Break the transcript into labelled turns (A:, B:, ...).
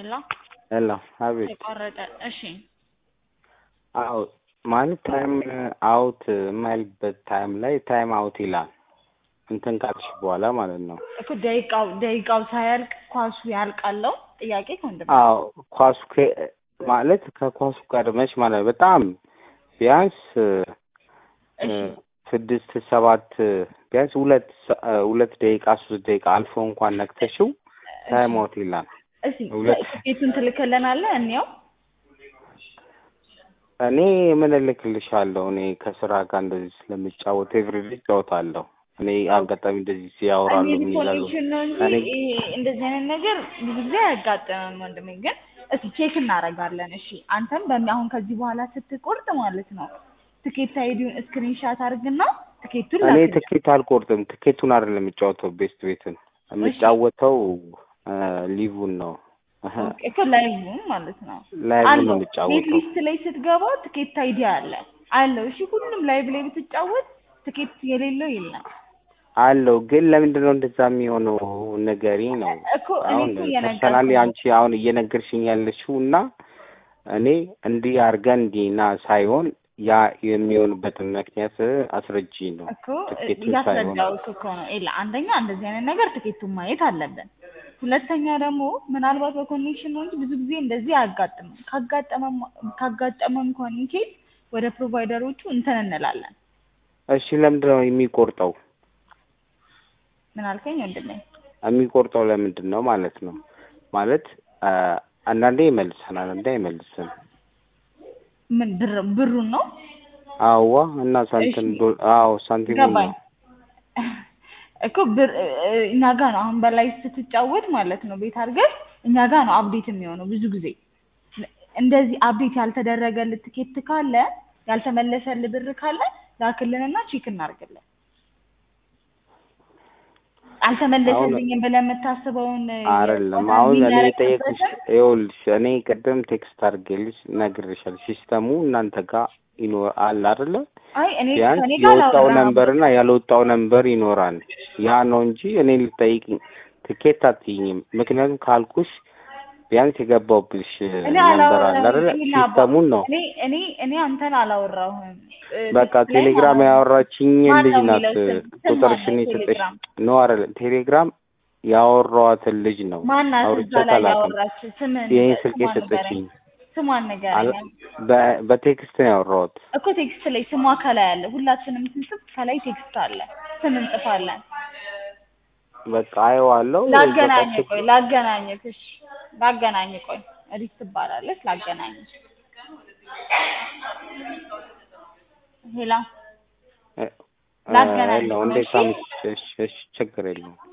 A: ሄሎ
B: ሄሎ አቤት።
A: ተቋረጠ። እሺ
B: አዎ ማለት ታይም አውት የማይልበት ታይም ላይ ታይም አውት ይላል። እንትን ካልሽ በኋላ ማለት ነው።
A: እኮ ደቂቃው ደቂቃው ሳያልቅ ኳሱ ያልቃለው ጥያቄ ከወንድም
B: አዎ ኳሱ ከ- ማለት ከኳሱ ቀድመሽ ማለት ነው። በጣም ቢያንስ እ፣ ስድስት ሰባት ቢያንስ ሁለት ሰ- እ፣ ሁለት ደቂቃ ሶስት ደቂቃ አልፎ እንኳን ነክተሽው ታይም አውት ይላል።
A: እስኪ
B: ሁለት
A: ትኬቱን ትልክልናለህ እንየው።
B: እኔ ምን እልክልሻለሁ? እኔ ከስራ ጋር እንደዚህ ስለምጫወት ኤቭሪዴ እጫወታለሁ። እኔ አጋጣሚ እንደዚህ ሲያወራሉ
A: እኔ
B: ምን ይላሉ?
A: ኮኔክሽን ነው እንጂ
B: እኔ
A: ይሄ እንደዚህ አይነት ነገር ብዙ ጊዜ አያጋጥምም ወንድሜ። ግን እስኪ ቼክ እናደርጋለን። እሺ አንተም በሚ አሁን ከዚህ በኋላ ስትቆርጥ ማለት ነው ትኬት አይዲውን ስክሪንሻት አድርግና ትኬቱን
B: እኔ
A: ላክልኝ።
B: ትኬት አልቆርጥም። ትኬቱን አይደለም የምጫወተው ቤስት ቤትን የምጫወተው እ፣ ሊቡን ነው እህ፣
A: ኦኬ፣ እኮ ላይቭም ማለት ነው
B: ላይቭን ነው
A: አለው። ቤት
B: የምጫወተው።
A: ሊስት ላይ ስትገባ ትኬት አይዲ አለ አለው። እሺ ሁሉም ላይቭ ላይ ብትጫወት ትኬት የሌለው የለም
B: አለው ግን ለምንድን ነው እንደዛ የሚሆነው? ነገሪ ነው
A: እኮ እኔ
B: አሁን
A: እኮ
B: ፐርሰናሊ
A: እየነገርኩህ ነው።
B: አንቺ አሁን እየነገርሽኝ ያለሽው እና እኔ እንዲህ አድርገን እንዲህ ና ሳይሆን ያ የሚሆንበትን ምክንያት አስረጂ ነው
A: እኮ
B: ትኬቱን ሳይሆን
A: እያስረዳሁት እኮ ነው። ኤላ አንደኛ እንደዚህ አይነት ነገር ትኬቱን ማየት አለብን። ሁለተኛ ደግሞ ምናልባት በኮኔክሽን ነው እንጂ ብዙ ጊዜ እንደዚህ አያጋጥምም። ካጋጠመም ካጋጠመም ኮኔክት ወደ ፕሮቫይደሮቹ እንትን እንላለን።
B: እሺ ለምንድን ነው የሚቆርጠው?
A: ምን አልከኝ ወንድሜ?
B: የሚቆርጠው ለምንድን ነው ማለት ነው? ማለት አ፣ አንዳንዴ ይመልሳል፣ አንዳንዴ አይመልስም።
A: ምን ብር ብሩን ነው
B: አዋ እና ሳንቲም
A: እሺ።
B: ዶ- አዎ ሳንቲም
A: ገባኝ እኮ ብር እ- እኛ ጋ ነው አሁን በላይ ስትጫወት ማለት ነው ቤት አድርገህ እኛ ጋ ነው አፕዴት የሚሆነው ብዙ ጊዜ እንደዚህ አፕዴት ያልተደረገልህ ትኬት ካለ ያልተመለሰልህ ብር ካለ ላክልንና ቼክ እናድርግልን አልተመለሰልኝም ብለህ የምታስበውን
B: አይደለም አሁን እኔ የጠየኩሽ ይኸውልሽ እኔ ቅድም ቴክስት አድርጌልሽ ነግሬሻለሁ። ሲስተሙ እናንተ ጋር ይኖር አለ አይደለ?
A: አይ እኔ
B: ቢያንስ
A: ከእኔ ጋር
B: የወጣው
A: አላወራህም።
B: ነንበር እና ያልወጣው ነንበር ይኖራል። ያ ነው እንጂ እኔ ልጠይቅኝ ትኬት አትይኝም። ምክንያቱም ካልኩሽ ቢያንስ የገባውብሽ
A: እኔ
B: ነንበር አለ አይደለ?
A: አላወራሁም። እኔ ላባ-
B: ሲስተሙን ነው
A: እኔ እኔ እኔ አንተን አላወራሁም። እ፣
B: በቃ
A: ትኬት ላይ
B: ቴሌግራም
A: ማለት ነው።
B: ያወራችኝ
A: ማን
B: ልጅ
A: ነው
B: ናት።
A: የሚለው ስም? ስም
B: ቁጥርሽን
A: ማነው
B: የሰጠሽ
A: ቴሌግራም?
B: ነው አይደለም? ቴሌግራም ያወራኋትን ልጅ ነው
A: ማናት እዛ
B: አውርቻት
A: ላይ
B: አላውቅም።
A: ያወራችው? ስምን
B: ይሄን ስልክ
A: ስሟን
B: የሰጠችኝ
A: ንገረኝ። ስሟን
B: አለ
A: ንገረኝ
B: በ- በቴክስት ነው ያወራሁት።
A: እኮ ቴክስት ላይ ስሟ ከላይ አለ። ሁላችንም ስንጽፍ ከላይ ቴክስት አለ፣ ስም እንጽፋለን።
B: በቃ አየዋለሁ።
A: ላገናኝ
B: በቃ
A: ቆይ ላገናኝ እሺ ላገናኝ ቆይ ሪት ትባላለች። ላገናኝ ሄላ
B: እ-
A: ላገናኝ
B: እ-
A: ነው፣
B: እንዴት
A: እሺ?
B: አምስት እሺ፣ እሺ፣ ችግር የለውም።